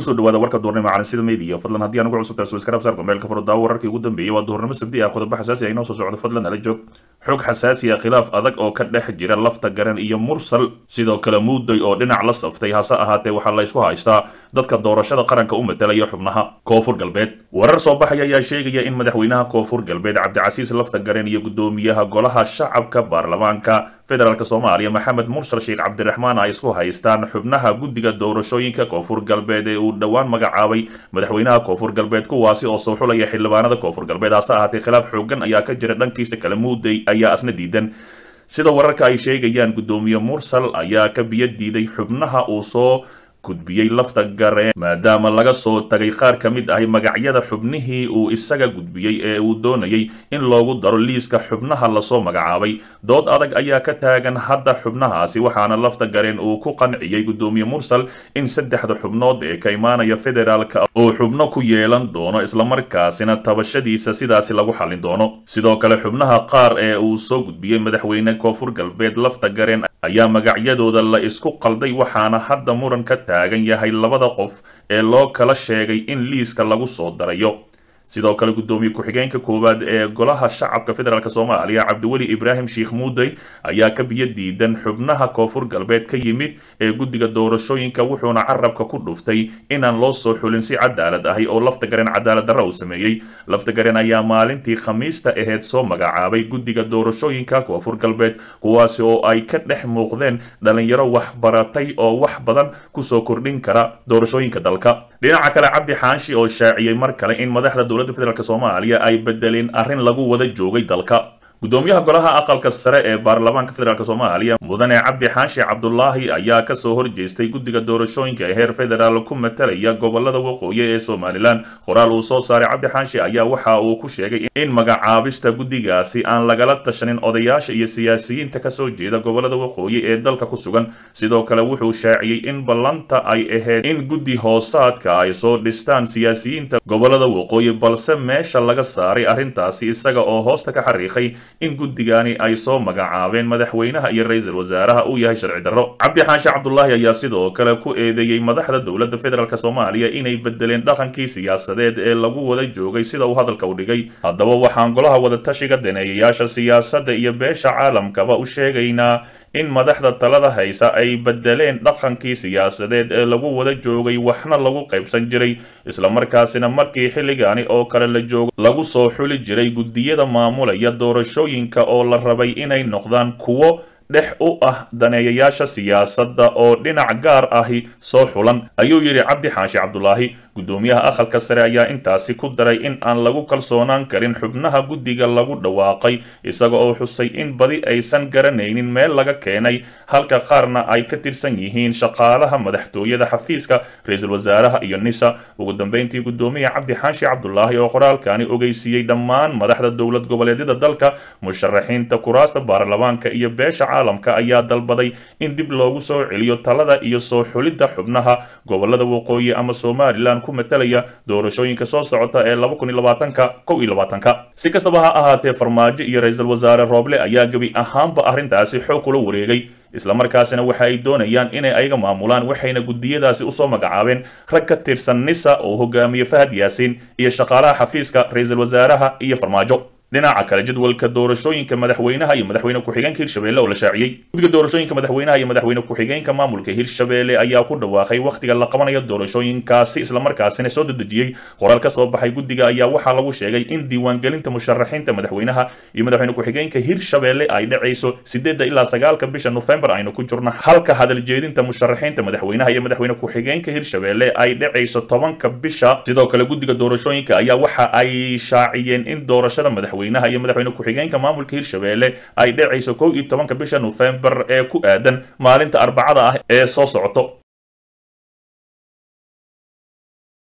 kusoo dhawaada warka duurnimo calansida media fadlan haddii aan ugu cusubtahay subscribe saarka meelka furo daawo wararkii ugu dambeeyey waa duurnimo sabdi ah qodobo xasaasi ah inoo soo socdo fadlan nala joog xog xasaasi ah khilaaf adag oo ka dhex jira lafta garan iyo mursal sidoo kale muuday oo dhinac la saftay hase ahaatee waxaa la ysku haystaa dadka doorashada qaranka u matalaya xubnaha koonfur galbeed warar soo baxaya ayaa sheegaya in madaxweynaha koonfur galbeed cabdicasiis lafta garan iyo gudoomiyaha golaha shacabka baarlamaanka federaalk soomaaliya maxamed mursal sheekh cabdiraxmaan ay isku haystaan xubnaha guddiga doorashooyinka koonfur galbeed ee uu dhowaan magacaabay madaxweynaha koonfur galbeed kuwaasi oo soo xulaya xildhibaanada koonfur galbeed hase ahaatee khilaaf xoogan ayaa ka jira dhankiisa kale muuday ayaa asna diidan sida wararka ay sheegayaan guddoomiye mursal ayaa ka biyo diiday xubnaha uu soo gudbiyey lafta gareen maadaama laga soo tagay qaar ka mid ahi magacyada xubnihii uu isaga gudbiyey ee uu doonayay in loogu daro liiska xubnaha lasoo magacaabay dood adag ayaa ka taagan hadda xubnahaasi waxaana lafta gareen uu ku qanciyey guddoomiye mursal in saddexda xubnood ee ka imaanaya federaalka uu xubno ku yeelan doono islamarkaasina tabashadiisa sidaasi lagu xallin doono sidoo kale xubnaha qaar ee uu soo gudbiyey madaxweyne koonfur galbeed lafta gareen ayaa magacyadooda la isku qalday waxaana hadda muran ka taagan yahay labada qof ee loo kala sheegay in liiska lagu soo darayo sidoo kale guddoomiye ku-xigeenka koowaad ee golaha shacabka federaalk soomaaliya cabdiweli ibraahim sheikh muuday ayaa ka biyo diidan xubnaha koonfur galbeed ka yimid ee guddiga doorashooyinka wuxuuna carabka ku dhuftay inaan loo soo xulin si cadaalad ahi oo lafta gareen cadaalad darra uu sameeyey lafta gareen ayaa maalintii khamiista aheyd soo magacaabay guddiga doorashooyinka koonfur galbeed kuwaasi oo ay ka dhex muuqdeen dhalinyaro waxbaratay oo wax badan kusoo kordhin kara doorashooyinka dalka dhinaca kale cabdi xaanshi oo shaaciyey mar kale in madaxda dowladda federaalk soomaaliya ay bedeleen arrin lagu wada joogay dalka gudoomiyaha golaha aqalka sare ee baarlamaanka federaalk soomaaliya mudane cabdi xaashi cabdulaahi ayaa kasoo horjeestay guddiga doorashooyinka ee heer federaal ku matalaya gobolada waqooyi ee somalilan qoraal uu soo saaray cabdi xaashi ayaa waxa uu ku sheegay in magacaabista guddigaasi aan lagala tashanin odayaasha iyo siyaasiyiinta kasoo jeeda gobolada waqooyi ee dalka ku sugan sidoo kale wuxuu shaaciyey in ballanta ay ahayd in guddi hoosaadka ay soo dhistaan siyaasiyiinta gobolada waqooyi balse meesha laga saaray arrintaasi isaga oo hoosta ka xariiqay in guddigani ay soo magacaabeen madaxweynaha iyo ra-iisul wasaaraha uu yahay sharci darro cabdi xaashi cabdulaahi ayaa sidoo kale ku eedeeyey madaxda dowladda federaalk soomaaliya inay bedeleen dhaqankii siyaasadeed ee lagu wada joogay sida uu hadalka u dhigay haddaba waxaan golaha wadatashiga daneeyayaasha siyaasadda iyo beesha caalamkaba u sheegaynaa in madaxda talada haysa ay bedeleen dhaqankii siyaasadeed ee lagu wada joogay waxna lagu qaybsan jiray islamarkaasina markii xilligaani oo kale la joogo lagu soo xuli jiray guddiyada maamulaya doorashooyinka oo la rabay inay noqdaan kuwo dhex u ah daneeyayaasha siyaasadda oo dhinac gaar ahi soo xulan ayuu yidhi cabdi xaashi cabdulaahi guddoomiyaha aqalka sare ayaa intaasi ku daray in aan lagu kalsoonaan karin xubnaha guddiga lagu dhawaaqay isaga oo xusay in badi aysan garanaynin meel laga keenay halka qaarna ay ka tirsan yihiin shaqaalaha madaxtooyada xafiiska ra-iisul wasaaraha iyo nisa ugu dambeyntii guddoomiyaha cabdi xaashi cabdulaahi oo qoraalkani ogeysiiyey dhammaan madaxda dowlad goboleedyada dalka musharaxiinta kuraasta baarlamaanka iyo beesha caalamka ayaa dalbaday in dib loogu soo celiyo talada iyo soo xulidda xubnaha gobolada waqooyi ama somalilan ku matalaya doorashooyinka soo socota ee laba kun iyo labaatanka kow iyo labaatanka si kastaba ha ahaatee farmaajo iyo ra-iisul wasaare rooble ayaa gebi ahaanba arrintaasi xoog kula wareegay islamarkaasina waxa ay doonayaan inay ayaga maamulaan waxayna guddiyadaasi usoo magacaabeen rag ka tirsan nisa oo hogaamiye fahad yaasiin iyo shaqaalaha xafiiska ra-iisul wasaaraha iyo farmaajo dhinaca kale jadwalka doorashooyinka madaxweynaha iyo madaxweyne ku-xigeenka hirshabelle oo la shaaciyey guddiga doorashooyinka madaxweynaha iyo madaxweyne ku-xigeenka maamulka hirshabelle ayaa ku dhawaaqay wakhtiga la qabanayo doorashooyinkaasi islamarkaasina soo dedejiyey qoraal ka soo baxay guddiga ayaa waxaa lagu sheegay in diiwaangelinta musharaxiinta madaxweynaha iyo madaxweyne ku-xigeenka hirshabelle ay dhacayso sideedda ilaa sagaalka bisha nofembar aynu ku jirno halka hadaljeedinta musharaxiinta madaxweynaha iyo madaxweyne ku-xigeenka hirshabelle ay dhacayso tobanka bisha sidoo kale guddiga doorashooyinka ayaa waxa ay shaaciyeen in doorashada madaxweyne iyo madaxweyne ku-xigeenka maamulka hirshabelle ay dhacayso kow iyo tobanka bisha nofembar ee ku aadan maalinta arbacada ah ee soo socoto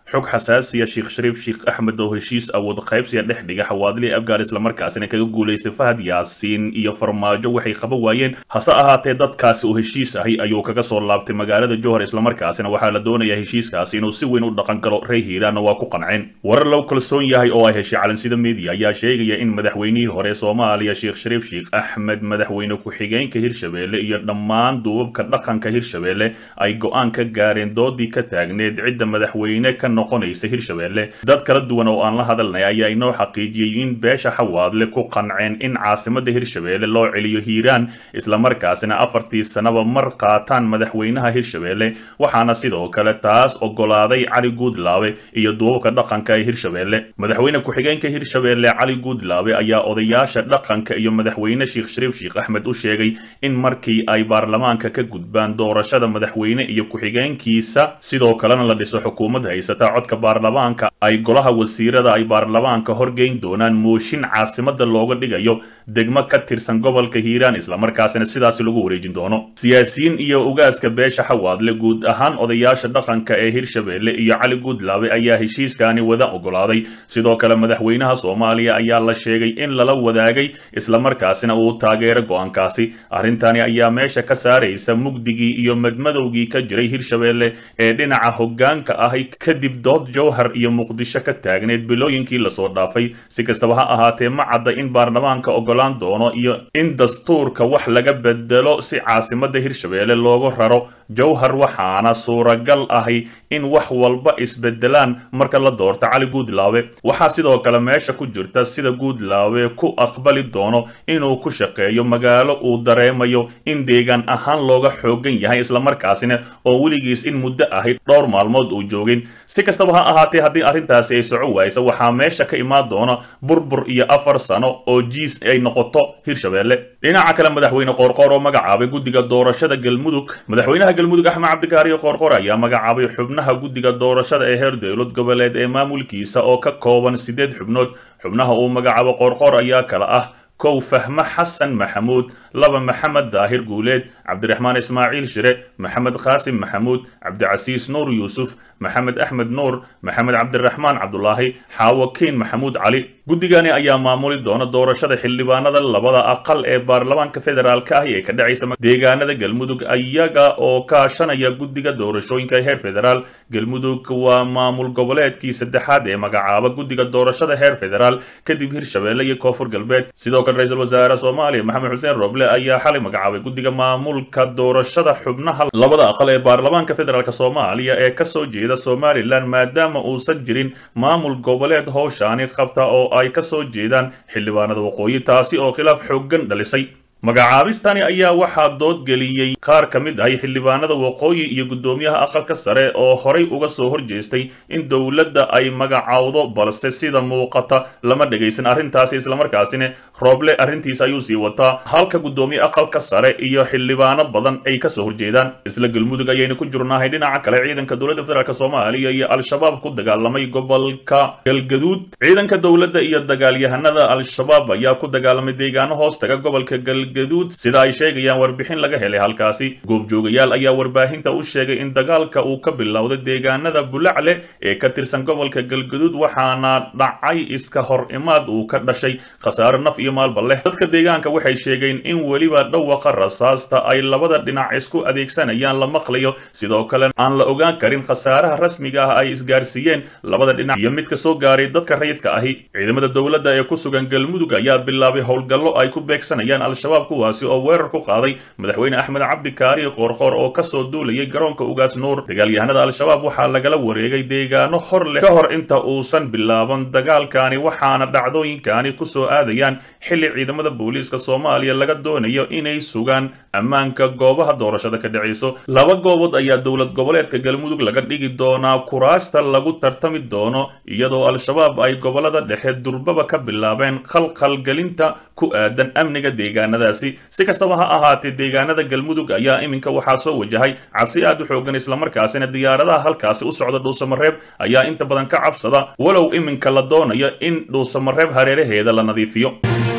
xog xasaasiya sheekh shariif sheekh axmed oo heshiis awood qaybsiga dhex dhiga xawaadlii afgaar islamarkaasina kaga guulaystay fahad yaasiin iyo farmaajo waxay qaban waayeen hase ahaatee dadkaasi oo heshiis ahi ayuu kaga soo laabtay magaalada jowhar islamarkaasina waxaa la doonayaa heshiiskaasi inuu si weyn u dhaqan galo rey hiiraanna waa ku qanceen warar lagu kalsoon yahay oo ay heshay calansida media ayaa sheegaya in madaxweynihii hore soomaaliya sheekh shariif sheekh axmed madaxweyne ku-xigeenka hirshabelle iyo dhammaan duubabka dhaqanka hirshabelle ay go-aan ka gaareen doodii ka taagneed cidda madaxweyne ka noqonaysa hirshabelle dad kala duwan oo aan la hadalnay ayaa inoo xaqiijiyey in beesha xawaadle ku qanceen in caasimada hirshabelle loo celiyo hiiraan islamarkaasina afartii sanaba mar qaataan madaxweynaha hirshabelle waxaana sidoo kale taas ogolaaday cali guudlaabe iyo duubabka dhaqanka ee hirshabelle madaxweyne ku-xigeenka hirshabelle cali guudlaabe ayaa odayaasha dhaqanka iyo madaxweyne sheekh shariif sheekh axmed u sheegay in markii ay baarlamaanka ka gudbaan doorashada madaxweyne iyo ku-xigeenkiisa sidoo kalena la dhiso xukuumad haysata codka baarlamaanka ay golaha wasiirada ay baarlamaanka horgeyn doonaan mooshin caasimada looga dhigayo degmo ka tirsan gobolka hiiraan islamarkaasina sidaasi lagu wareejin doono siyaasiyiin iyo ugaaska beesha xawaadle guud ahaan odayaasha dhaqanka ee hirshabelle iyo cali guudlaabe ayaa heshiiskani wada ogolaaday sidoo kale madaxweynaha soomaaliya ayaa la sheegay in lala wadaagay islamarkaasina uu taageero go-aankaasi arrintani ayaa meesha ka saaraysa mugdigii iyo madmadowgii ka jiray hirshabelle ee dhinaca hoggaanka ahi kadib dood jowhar iyo muqdisho ka taagneed bilooyinkii lasoo dhaafay si kastaba ha ahaatee ma cadda in baarlamaanka ogolaan doono iyo in dastuurka wax laga bedelo si caasimada hirshabelle loogu raro jowhar waxaana suuragal ahi in wax walba isbedelaan marka la doorto cali guudlaabe waxaa sidoo kale meesha ku jirta sida guudlaabe ku aqbali doono inuu ku shaqeeyo magaalo uu dareemayo in deegaan ahaan looga xoogan yahay islamarkaasina oo weligiis in muddo ahi dhowr maalmood uu joogin si kastaba ha ahaatee haddii arrintaasi ay soco waaysa waxaa meesha ka imaan doona burbur iyo afar sano oo jiis ay noqoto hirshabelle dhinaca kale madaxweyne qoorqoor oo magacaabay guddiga doorashada galmudug madaxweynaha galmudug axmed cabdikaariyo qoorqoor ayaa magacaabay xubnaha guddiga doorashada ee heer dowlad goboleed ee maamulkiisa oo ka kooban siddeed xubnood xubnaha uu magacaabo qoorqoor ayaa kala ah kow fahme xasan maxamuud laba maxamed daahir guuleed cabdiraxmaan ismaaciil shire maxamed qaasim maxamuud cabdicasiis nuur yuusuf maxamed axmed nuur maxamed cabdiraxmaan cabdulaahi xaawo kiin maxamuud cali guddigani ayaa maamuli doona doorashada xildhibaanada labada aqal ee baarlamaanka federaalka ah ee ka dhacaysa deegaanada galmudug iyaga oo kaashanaya guddiga doorashooyinka heer federaal galmudug waa maamul goboleedkii saddexaad ee magacaaba guddiga doorashada heer federaal kadib hirshabelle iyo koonfur galbeed sidoo kale ra-iisul wasaare soomaaliya maxamed xuseen roble ayaa xalay magacaabay guddiga maamulka doorashada xubnaha labada aqal ee baarlamaanka federaalk soomaaliya ee kasoo jeeda somalilan maadaama uusan jirin maamul goboleed howshaani qabta oo ay kasoo jeedaan xildhibaanada waqooyi taasi oo khilaaf xooggan dhalisay magacaabistani ayaa waxaa doodgeliyey qaar ka mid ahay xildhibaanada waqooyi iyo guddoomiyaha aqalka sare oo horay uga soo horjeestay in dowladda ay magacawdo balse sida muuqata lama dhegaysan arrintaasi islamarkaasina rooble arrintiisa ayuu sii wataa halka guddoomiye aqalka sare iyo xildhibaano badan ay kasoo horjeedaan isla galmudug ayaynu ku jirnahay dhinaca kale ciidanka dowladda federaalk soomaaliya iyo al-shabaab ku dagaalamay gobolka galgaduud ciidanka dowladda iyo dagaalyahanada al-shabaab ayaa ku dagaalamay deegaano hoostaga gobolka galgaduud sida ay sheegayaan warbixin laga helay halkaasi goobjoogayaal ayaa warbaahinta u sheegay in dagaalka uu ka bilowday deegaanada bulacle ee ka tirsan gobolka galgaduud waxaana dhacay iska hor imaad uu ka dhashay khasaare naf iyo maalba leh dadka deegaanka waxay sheegeen in weliba dhawaqa rasaasta ay labada dhinac isku adeegsanayaan la maqlayo sidoo kale aan la ogaan karin khasaaraha rasmiga ah ay isgaarsiiyeen labada dhinac iyo midka soo gaaray dadka rayidka ahi ciidamada dowladda ee ku sugan galmudug ayaa bilaabay howlgallo ay ku beegsanayaan al-shabaab kuwaasi oo weerar ku qaaday madaxweyne axmed cabdi kaari qoorqoor oo kasoo duulayay garoonka ugaas nuur dagaalyahanada al-shabaab waxaa lagala wareegay deegaano hor leh ka hor inta uusan bilaaban dagaalkani waxaana dhacdooyinkani kusoo aadayaan xilli ciidamada booliiska soomaaliya laga doonayo inay sugaan ammaanka goobaha doorashada ka dhacayso laba goobood ayaa dowlad goboleedka galmudug laga dhigi doonaa kuraasta lagu tartami doono iyadoo al-shabaab ay gobolada dhexe durbaba ka bilaabeen khalkhalgelinta ku aadan amniga deegaanadaasi si kastaba ha ahaatee deegaanada galmudug ayaa iminka waxaa soo wajahay cabsi aad u xoogan islamarkaasina diyaaradaha halkaasi u socda dhuusamareeb ayaa inta badan ka cabsada walow iminka la doonayo in dhuusamareeb hareeraheeda la nadiifiyo